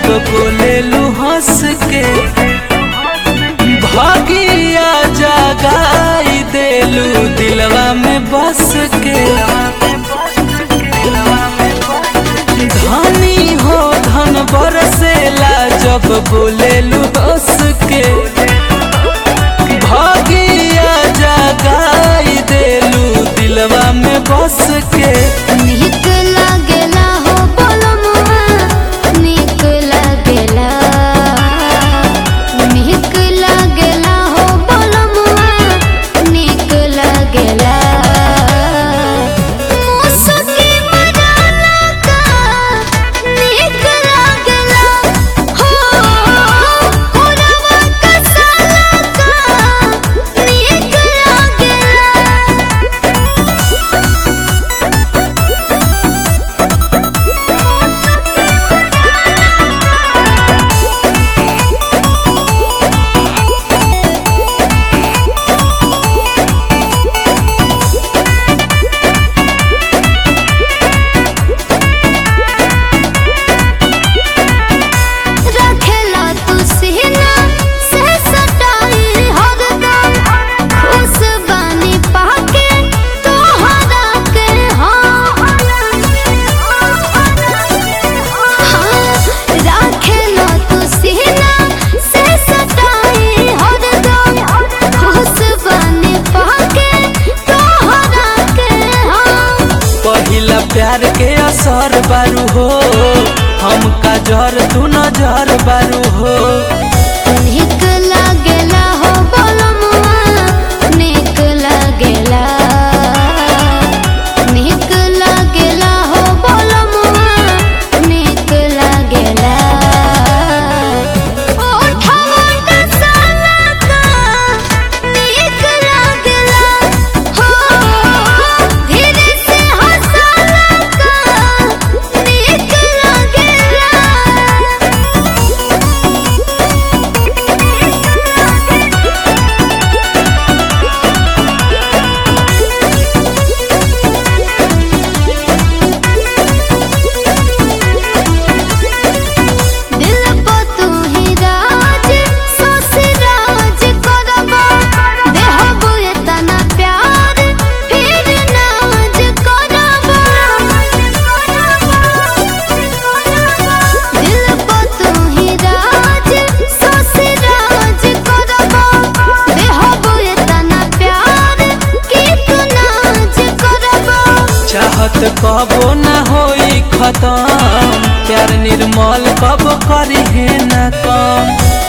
बोलेलू हंस के भागिया जगाई देलू दिलवा में बस के धनी हो धन बरसेला जब बोलेलू हंस के भागिया जगाई देलू दिलवा में बस के नीक लागेला हो बोलमुआ नीक लागेला नीक लागेला हो बोलमुआ नीक लागेला मुसकी मजाला का नीक लागेला हो कोरवा कसाला का नीक लागेला रखेला तू सीना से सटाई हरदम खुश बानी पाके तोहरा के हाँ रखेला तू सीना से सटाई हरदम खुश बानी पाके तोहरा के हाँ पहिला प्यार के असर बारू हो हमका जर तू नजर बारू हो नीक लागेला हो बोलमुआ नीक लागेला नीक लागेला हो बोलमुआ नीक लागेला ओठवा कसाला का नीक लागेला हो धीरे से हंसाला का नीक लागेला दिल को तू ही राज सोसी राज करबा देहबो एतना प्यार फिर नाज करबा दिल को तू ही राज सोसी राज करबा देहबो एतना प्यार कि तू नाज करबा चाहत कबो ना होई खत्म प्यार निर्मल कब करी है ना कम